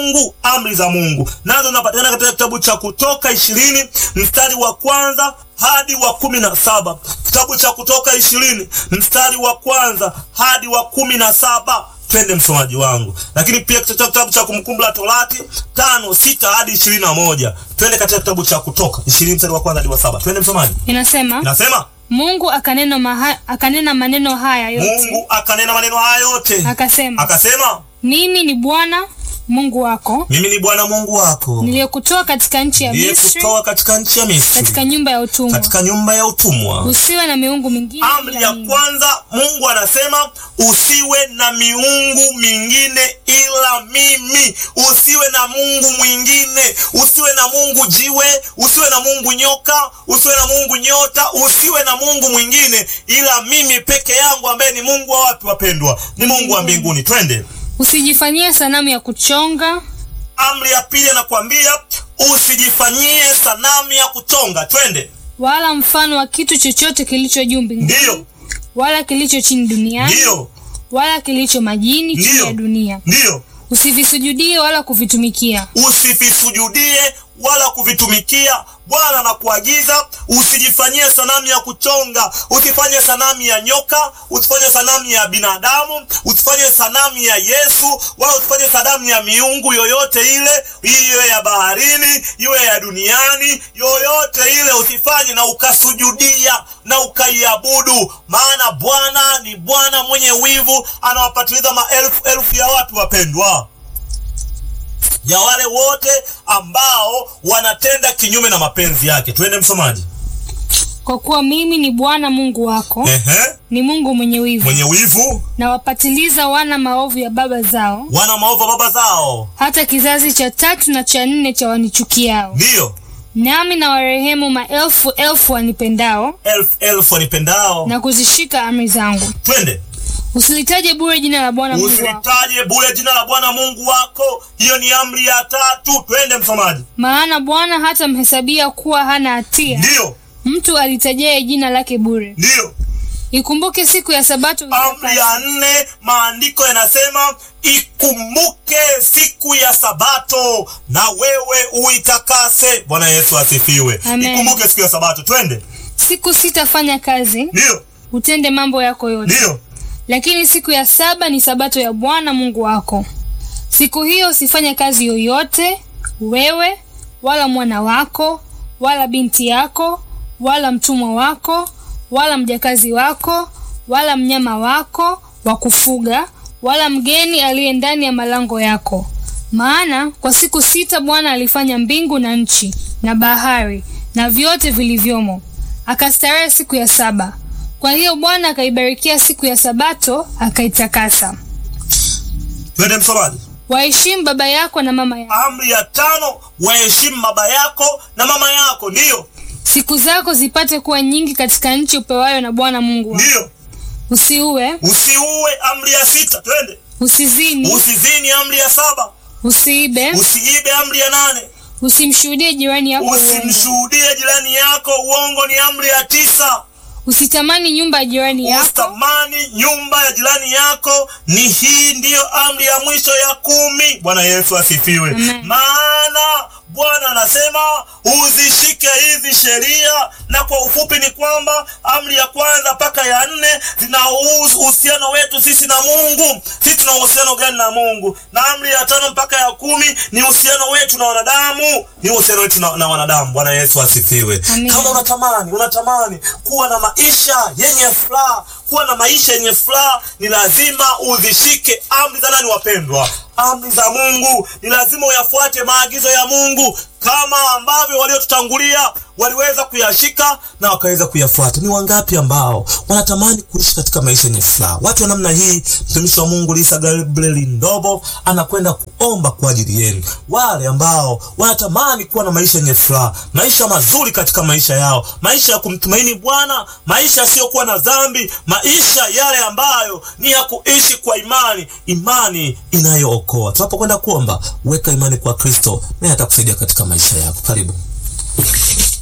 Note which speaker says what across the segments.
Speaker 1: Mungu, amri za Mungu nazo zinapatikana katika kitabu cha Kutoka ishirini mstari wa kwanza hadi wa kumi na saba kitabu cha Kutoka ishirini mstari wa kwanza hadi wa kumi na saba Twende msomaji wangu, lakini pia katika kitabu cha Kumbukumbu la Torati tano sita hadi ishirini na moja Twende katika kitabu cha Kutoka ishirini mstari wa kwanza hadi wa saba Twende msomaji,
Speaker 2: Inasema
Speaker 1: inasema
Speaker 2: Mungu akanena, maha, akanena maneno haya yote
Speaker 1: Mungu akanena maneno haya yote,
Speaker 2: akasema,
Speaker 1: akasema
Speaker 2: mimi ni Bwana Mungu wako
Speaker 1: mimi ni Bwana Mungu wako
Speaker 2: niliyekutoa katika nchi ya Misri,
Speaker 1: niliyekutoa katika nchi ya Misri,
Speaker 2: katika nyumba ya utumwa.
Speaker 1: katika nyumba ya utumwa.
Speaker 2: Usiwe na miungu mingine
Speaker 1: Amri
Speaker 2: ila
Speaker 1: ya
Speaker 2: mimi.
Speaker 1: kwanza, Mungu anasema usiwe na miungu mingine ila mimi. Usiwe na Mungu mwingine, usiwe na Mungu jiwe, usiwe na Mungu nyoka, usiwe na Mungu nyota, usiwe na Mungu mwingine ila mimi peke yangu, ambaye ni Mungu wa wapi wapendwa? Ni Mungu wa mbinguni. Twende.
Speaker 2: Usijifanyie sanamu ya kuchonga
Speaker 1: Amri ya pili anakuambia usijifanyie sanamu ya kuchonga. Twende.
Speaker 2: wala mfano wa kitu chochote kilicho juu mbinguni
Speaker 1: Ndiyo,
Speaker 2: wala kilicho chini duniani
Speaker 1: ndiyo,
Speaker 2: wala kilicho majini chini
Speaker 1: Ndiyo.
Speaker 2: ya dunia.
Speaker 1: ndiyo.
Speaker 2: Usivisujudie wala kuvitumikia.
Speaker 1: usivisujudie wala kuvitumikia. Bwana anakuagiza usijifanyie sanamu ya kuchonga, usifanye sanamu ya nyoka, usifanye sanamu ya binadamu, usifanye sanamu ya Yesu, wala usifanye sanamu ya miungu yoyote ile, iwe ya baharini, iwe ya duniani, yoyote ile usifanye na ukasujudia na ukaiabudu, maana Bwana ni Bwana mwenye wivu, anawapatiliza maelfu elfu ya watu wapendwa ya wale wote ambao wanatenda kinyume na mapenzi yake. Twende msomaji.
Speaker 2: Kwa kuwa mimi ni Bwana Mungu wako,
Speaker 1: Ehe,
Speaker 2: ni Mungu mwenye wivu,
Speaker 1: mwenye wivu,
Speaker 2: na wapatiliza wana maovu ya baba zao,
Speaker 1: wana maovu baba zao,
Speaker 2: hata kizazi cha tatu na cha nne cha wanichukiao.
Speaker 1: ndiyo
Speaker 2: Nami na warehemu maelfu elfu wanipendao
Speaker 1: elfu elfu wanipendao.
Speaker 2: na kuzishika amri zangu.
Speaker 1: Twende,
Speaker 2: Usilitaje bure jina la Bwana Mungu wako,
Speaker 1: usilitaje bure jina la Bwana Mungu wako. Hiyo ni amri ya tatu. Twende msomaji.
Speaker 2: maana Bwana hatamhesabia kuwa hana hatia
Speaker 1: Ndiyo,
Speaker 2: mtu alitajaye jina lake bure.
Speaker 1: ndiyo.
Speaker 2: Ikumbuke siku ya Sabato
Speaker 1: Amri ya nne, maandiko yanasema ikumbuke siku ya Sabato na wewe uitakase. Bwana Yesu asifiwe.
Speaker 2: Amen.
Speaker 1: Ikumbuke siku ya Sabato. Twende,
Speaker 2: siku sita fanya kazi,
Speaker 1: ndiyo,
Speaker 2: utende mambo yako yote,
Speaker 1: ndiyo.
Speaker 2: lakini siku ya saba ni Sabato ya Bwana Mungu wako. Siku hiyo usifanye kazi yoyote, wewe wala mwana wako wala binti yako wala mtumwa wako wala mjakazi wako wala mnyama wako wa kufuga wala mgeni aliye ndani ya malango yako. Maana kwa siku sita Bwana alifanya mbingu na nchi na bahari na vyote vilivyomo, akastarehe siku ya saba. Kwa hiyo Bwana akaibarikia siku ya Sabato akaitakasa.
Speaker 1: Twende msomaji.
Speaker 2: Waheshimu baba yako na mama yako,
Speaker 1: Amri ya tano, waheshimu baba yako na mama yako. Ndiyo,
Speaker 2: siku zako zipate kuwa nyingi katika nchi upewayo na Bwana Mungu wako.
Speaker 1: ndiyo.
Speaker 2: Usiue,
Speaker 1: Usiue. Amri ya sita. Twende.
Speaker 2: usizini,
Speaker 1: Usizini. Amri ya saba.
Speaker 2: usiibe,
Speaker 1: Usiibe. Amri ya nane.
Speaker 2: usimshuhudie jirani yako uongo,
Speaker 1: Usimshuhudie jirani yako uongo. Ni amri ya tisa.
Speaker 2: usitamani nyumba ya jirani yako,
Speaker 1: Usitamani nyumba ya jirani yako. Ni hii ndiyo amri ya mwisho ya kumi. Bwana Yesu asifiwe.
Speaker 2: Amen.
Speaker 1: Maana Bwana anasema uzishike hizi sheria, na kwa ufupi ni kwamba amri ya kwanza mpaka ya nne zinahusu uhusiano wetu sisi na Mungu. Sisi tuna uhusiano gani na Mungu? Na amri ya tano mpaka ya kumi ni uhusiano wetu na wanadamu, ni uhusiano wetu na, na wanadamu. Bwana Yesu asifiwe.
Speaker 2: Amen.
Speaker 1: Kama unatamani unatamani kuwa na maisha yenye furaha, kuwa na maisha yenye furaha, ni lazima uzishike amri za nani, wapendwa? Amri za Mungu. Ni lazima uyafuate maagizo ya Mungu kama ambavyo waliotutangulia waliweza kuyashika na wakaweza kuyafuata. Ni wangapi ambao wanatamani kuishi katika maisha yenye furaha? Watu wa namna hii, mtumishi wa Mungu Lisa Gabriel Ndobo anakwenda kuomba kwa ajili yenu, wale ambao wanatamani kuwa na maisha yenye furaha, maisha mazuri katika maisha yao, maisha ya kumtumaini Bwana, maisha yasiyokuwa na dhambi, maisha yale ambayo ni ya kuishi kwa imani, imani inayookoa. Tunapokwenda kuomba, weka imani kwa Kristo, naye atakusaidia katika maisha yako. Karibu.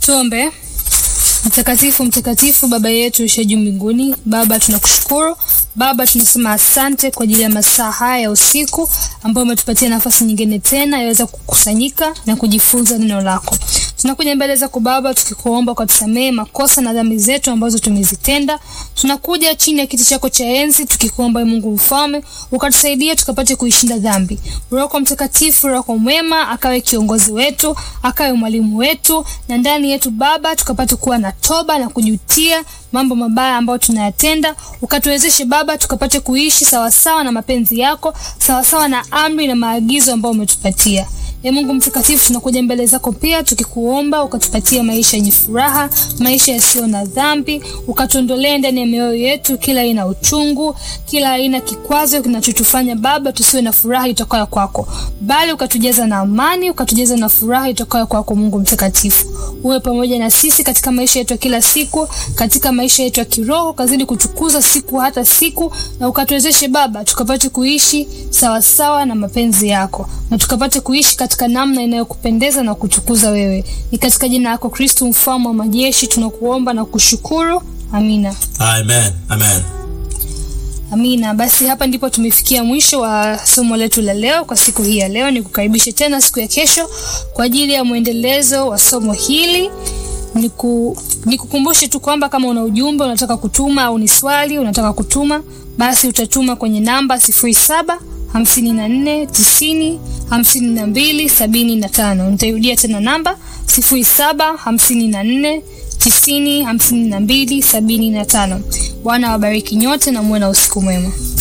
Speaker 2: Tuombe. Mtakatifu, mtakatifu, Baba yetu ushe juu mbinguni. Baba, tunakushukuru Baba, tunasema asante kwa ajili ya masaa haya ya usiku ambayo umetupatia nafasi nyingine tena yaweza kukusanyika na kujifunza neno lako. Tunakuja mbele zako Baba, tukikuomba ukatusamehe makosa na dhambi zetu ambazo tumezitenda. Tunakuja chini ya kiti chako cha enzi tukikuomba, Ee Mungu mfalme, ukatusaidia tukapate kuishinda dhambi. Roho yako Mtakatifu, Roho yako mwema akawe kiongozi wetu, akawe mwalimu wetu, na ndani yetu Baba tukapate kuwa na toba na kujutia mambo mabaya ambayo tunayatenda. Ukatuwezeshe Baba tukapate kuishi sawasawa na mapenzi yako, sawasawa na amri na maagizo ambayo umetupatia. Ee Mungu mtakatifu, tunakuja mbele zako pia tukikuomba ukatupatia maisha yenye furaha, maisha yasiyo na dhambi, ukatuondolee ndani ya mioyo yetu kila aina ya uchungu, kila aina kikwazo kinachotufanya Baba tusiwe na furaha itokayo kwako, bali ukatujaza na amani, ukatujaza na furaha itokayo kwako. Mungu mtakatifu, uwe pamoja na sisi katika maisha yetu ya kila siku, katika maisha yetu ya kiroho, kazidi kutukuza siku hata siku, na ukatuwezeshe Baba tukapate kuishi sawasawa na mapenzi yako na tukapate kuishi katika namna inayokupendeza na kutukuza wewe. Ni katika jina lako Kristo mfalme wa majeshi tunakuomba na kushukuru. Amina.
Speaker 1: Amen. Amen.
Speaker 2: Amina. Basi hapa ndipo tumefikia mwisho wa somo letu la leo kwa siku hii ya leo. Nikukaribishe tena siku ya kesho kwa ajili ya mwendelezo wa somo hili. Niku, nikukumbushe tu kwamba kama una ujumbe unataka kutuma au ni swali unataka kutuma, basi utatuma kwenye namba sifuri saba hamsini na nne tisini hamsini na mbili sabini na tano. Nitairudia tena namba sifuri saba hamsini na nne tisini hamsini na mbili sabini na tano. Bwana wabariki nyote na muwe na usiku mwema.